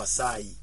kwa sai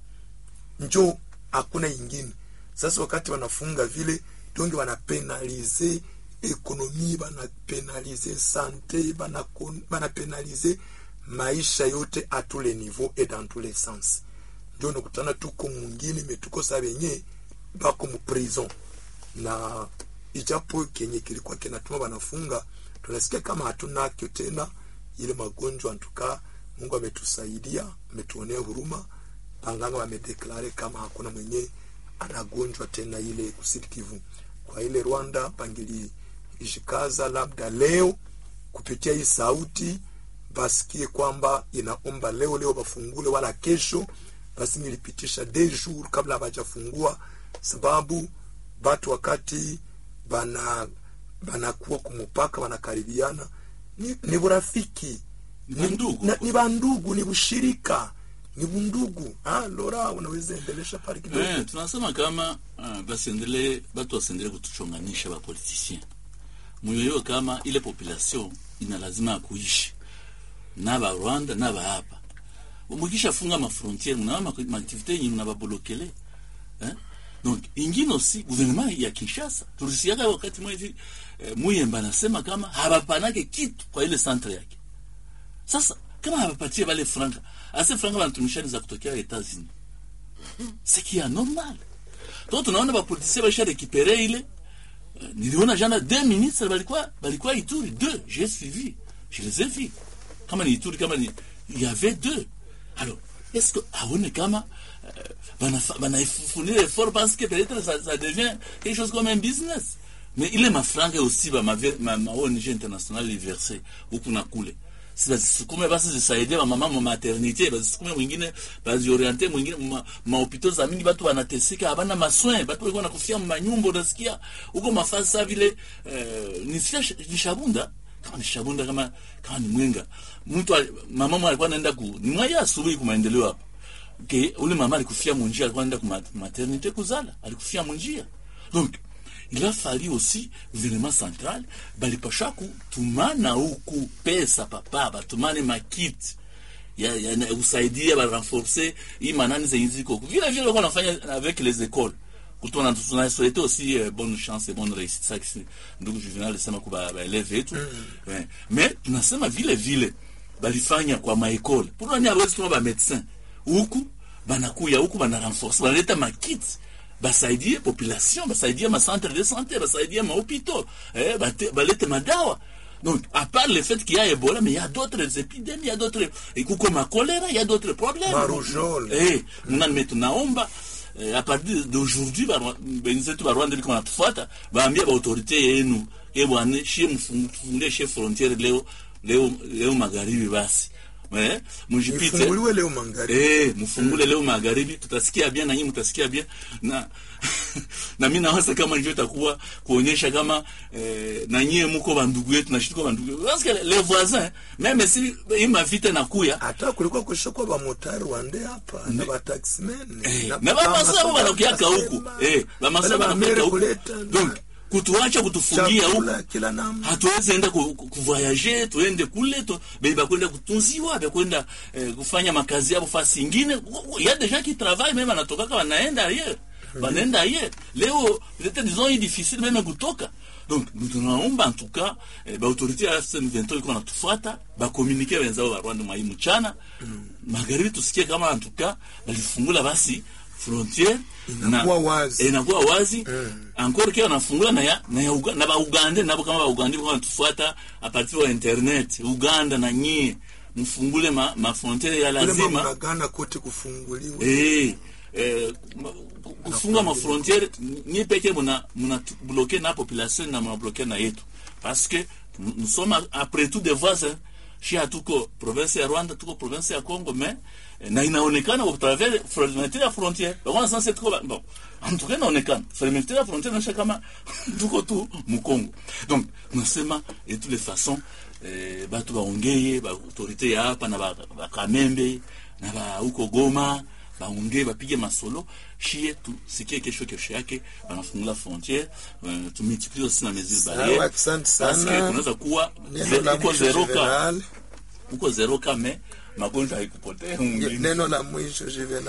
njo hakuna ingine sasa wakati wanafunga vile donge wanapenalize ekonomi banapenalize sante banapenalize maisha yote a tous les niveaux et dans tous les sens ndio nakutana tuko mwingine metuko sa benye bako mu prison na ijapo kenye kilikuwa kinatuma wanafunga tunasikia kama hatunakyo tena ile magonjwa antuka mungu ametusaidia ametuonea huruma panganga wamedeklare kama hakuna mwenye anagonjwa tena ile kusikivu kwa ile rwanda pangili ishikaza labda leo kupitia hii sauti basikie kwamba inaomba leo leo bafungule wala kesho basi nilipitisha de jour kabla hawajafungua sababu batu wakati bana banakuwa kumupaka wanakaribiana ni, ni burafiki Ni bandugu. na- ni bandugu ni bushirika ni bundugu ah, lora unaweza endelesha pale kidogo Eh, tunasema kama uh, basiendelee batu wasiendelee kutuchonganisha bapolitisien muyoyo kama ile population ina lazima ya kuishi na ba Rwanda na ba hapa mukisha funga mafrontiere mna ma activité yenye mnabablokele eh? donc ingine aussi gouvernement ya Kinshasa tulisiaka wakati mwezi eh, Muyemba anasema kama habapanake kitu kwa ile centre yake sasa kama habapatie wale franka ase franka wanatumishani za kutokea Etats-Unis ce qui est anormal donc tunaona bapolitisia baisha rekipere ile Euh, niliona jana deux ministres balikuwa balikuwa Ituri deux j'ai suivi je les ai vus kama ni Ituri kama ni il y avait deux alors est-ce que aone kama euh, bana bana fournir effort parce que peut-être ça, ça devient quelque chose comme un business mais ile mafranga aussi ba ma, ma, ma ONG internationale liverse huku na kule si bazisukume basi zisaidie bamama mu maternité bazisukume mwingine bazioriente mwingine ma, mahopitau za mingi batu banateseka habana maswin batu walikuwa nakufia manyumba unasikia huko mafasi sa vile eh, nisikia sh- ni shabunda kama ni shabunda kama kama ni mwenga mtu ali- mama mwa alikuwa anaenda ku ni mwaya asubuhi ku maendeleo hapa ke ule mama alikufia munjia alikuwa anaenda ku ma- maternité kuzala alikufia munjia donc il a fallu aussi gouvernement central balipasha kutumana huku pesa papa batumane makiti ya, ya, na- kusaidia barenforce hii manani zenye ziko huku. vile vile walikuwa wanafanya avec les écoles kutona tunasouhaite aussi euh, bonne chance et bonne réussite ça kisi ndugu juvenal alisema kwa baeleve yetu eh, mais tunasema vile vile balifanya kwa maekole pour nani hawezi tuma ba médecin huku banakuya huku bana renforce banaleta makiti basaidie population basaidie macentre de santé basaidie mahôpitaux eh, bate- balete madawa donc à part le fait qu'il y a Ebola mais il y a d'autres épidémies il y a d'autres et kuko ma choléra il y a d'autres problèmes Marujol. eh mnani metu naomba eh, à partir d'aujourd'hui barwa- benzetu barwanda liko natufuata baambia baautorité yenu e bwana shie mfungue shie frontiere leo leo leo magharibi basi eh mjipite ifunguliwe leo mangari Eh, mfungule leo magharibi tutasikia bien na nyinyi mtasikia bien na na mimi nawaza kama ndio itakuwa kuonyesha kama eh, na nyinyi mko bandugu yetu na shituko bandugu yetu parce que les voisins même si ima vita nakuya hata kulikuwa kushokwa bamotari wande hapa na bataximen eh, na bamasa abo banakiaka huku eh bamasa banakiaka huku donc kutuacha kutufungia huku chakula kila namna hatuwezi enda ku- ku- kuvoyage tuende kule tu, bei bakwenda kutunziwa bakwenda eh, kufanya makazi yabo fasi ingine ya des gens qui travaillent même anatokaka wanaenda ailleurs wanaenda ailleurs leo peut-être disons hii difficile même kutoka donc nous tunaomba en tout cas eh, baautorité ya FCM23 iko natufuata bakomunike wenzao wa Rwanda mwai mchana magharibi tusikie kama en tout cas balifungula basi frontiere Inakuwa wazi. eh, inakuwa wazi encore kia wanafungula na ya na ya Uga, na ba Uganda nabo kama ba Uganda kwa wanatufuata a partir wa internet Uganda na nyie mfungule ma, ma frontiere ya kule lazima mamlagana kote kufunguliwe eh eh ma- ku- kufunga ma frontiere nyie peke muna muna tu- bloquer na population na muna bloquer na yetu parce que nous nous sommes a- après tout des voisins shia tuko province ya Rwanda tuko province ya Congo mais eh, na inaonekana au travers fermeture ya frontière bakona sasa tuko ba- bon en tout cas inaonekana fermeture ya frontière inaonyesha kama tuko tu mkongo donc tunasema de toutes les façons eh, batu baongeye ba autorité ya hapa na ba, ba Kamembe na ba huko Goma baongee bapige masolo shie tusikie kesho kesho yake banafungula frontiere uh, tumultiplie aussi na mesure sawa barriere asante parce que sana kunaweza kuwa neno la uko mwisho zero ka Juvenal uko zero ka me magonjwa haikupotea mwingine neno la mwisho Juvenal